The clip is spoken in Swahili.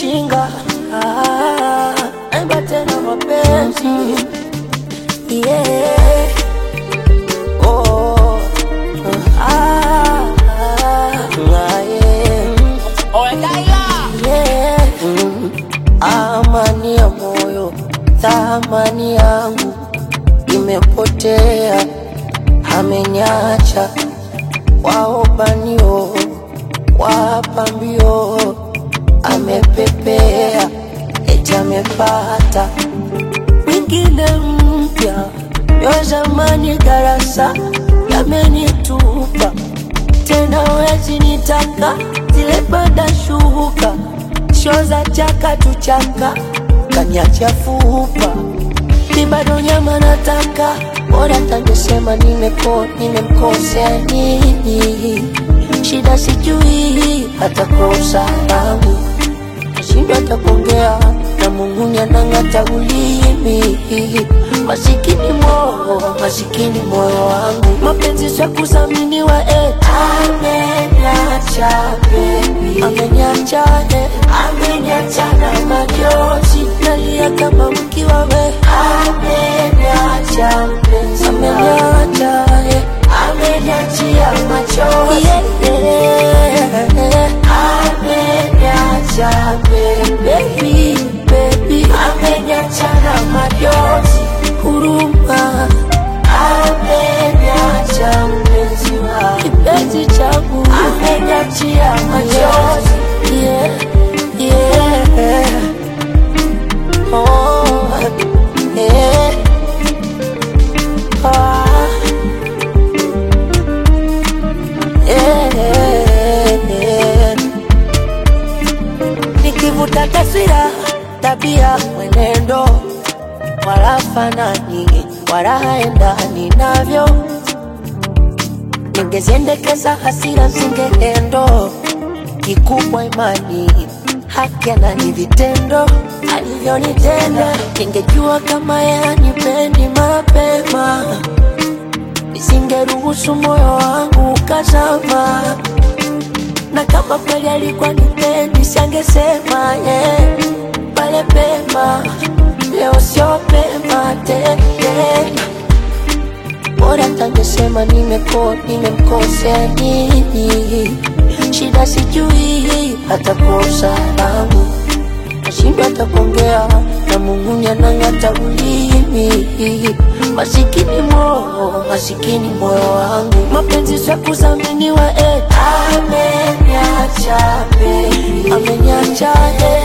shinga ah, naimba tena mapenzi yeah. oh, ah, ah, yeah. Yeah. Mm. Amani ya moyo, thamani yangu imepotea, ameniacha waobanio, wapambio, amepepea, eti amepata mwingine mpya, yo zamani darasa yamenitupa tena wezi nitaka zile bada shuka sho za chaka tuchaka kaniacha fupa mi bado nyama nataka bora tangesema nimeko nimemkosea nini shida sijui hata kwa usalama nashindwa hata kuongea na Mungu anang'ata ulimi masikini moyo masikini moyo wangu mapenzi sio kudhaminiwa eh. ameniacha baby ameniacha eh. ameniacha na majozi nalia kama mkiwa we ameniacha mpenzi ameniacha eh. ameniachia machozi yeah, yeah. ameniacha baby baby ameniacha na majozi huruma ameniacha mpenzi wa kipenzi changu ameniachia machozi yeah, yeah. Oh, yeah. Ah. Yeah. Nikivuta taswira, tabia, mwenendo, wala fanani, wala haendani navyo. Ningeziendekeza hasira zingeendo, kikubwa imani, haki ni vitendo alivyonitenda. Ningejua kama yanipendi mapema nisingeruhusu moyo wangu ukazama, na kama kweli alikuwa nipendi, siangesema yeah, pale pema. Leo sio pema tena, bora tangesema nimeko nimemkosea nini, shida sijui hata kwa usalama nashindwa hata kuongea na Mungu anang'ata ulimi. Masikini moyo, masikini moyo wangu, mapenzi sio kudhaminiwa eh. Ameniacha baby, ameniacha eh.